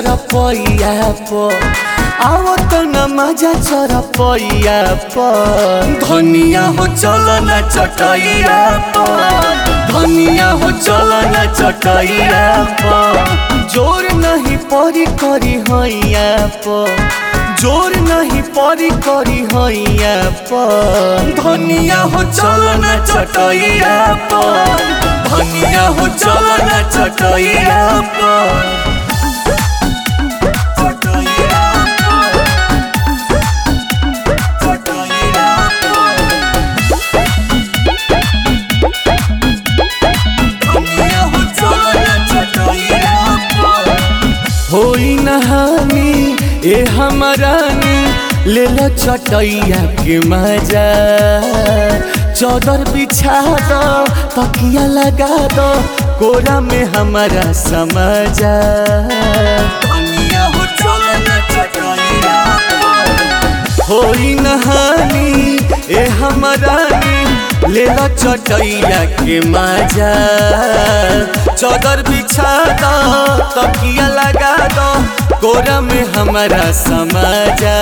चरपैया पर आओ त न मजा चरपैया पर धनिया हो चल न चटैया पर धनिया हो चल न चटैया पर जोर नहीं परी करी हैया पर जोर नहीं परी करी हैया पर धनिया हो चल न चटैया पर धनिया हो चल न चटैया पर चटैया पर, चटैया पर। धनिया हो चल न चटैया पर। होई नहानी ए हमरानी ले लो चटैया के मजा चौदर बिछा दो तकिया लगा दो कोरा में हमारा समझा होई नहानी ए हमरानी ले लो चटैया के मजा चौदर बिछा दो तकिया लगा दो कोरा में हमारा समझा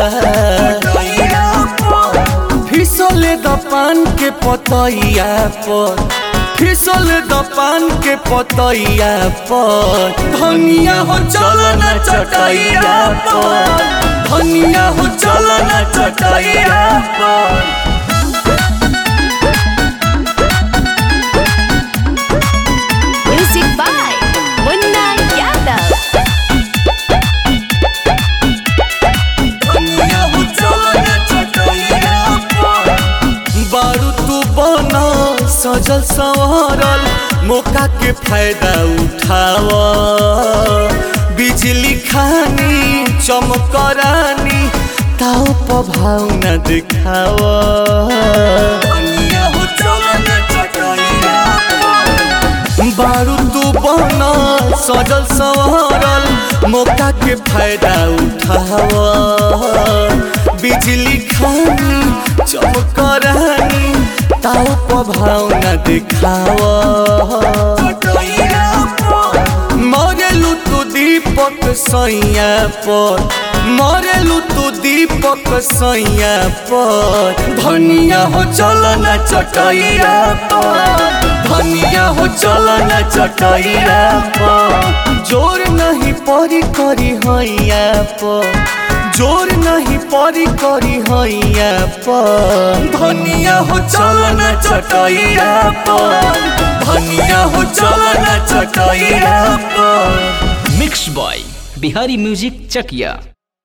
फिसले द पान के पतैया पर फिसले द पान के पतैया पर धनिया हो चल न चटैया पर धनिया हो चल न चटैया पर Music by Munna Yadav. बारू तू बना सजल संवरल मौका के फायदा उठाव बिजली खानी चमकरानी ताव प्रभाव न दिखाव बारू तू बना सजल संवरल मौका के फायदा उठाव बिजली खानी चमकरानी ताव प्रभाव न दिखाव मरेलू तू दीपक सैया पर मरेलू तू दीपक सैया पर धनिया हो चल न चटैया पर धनिया हो चल न चटैया पर जोर नहीं परी करी हैया पर जोर नहीं परी करी हैया पर धनिया हो चल न चटैया पर धनिया हो चल न चटैया पर मिक्स बॉय बिहारी म्यूजिक चकिया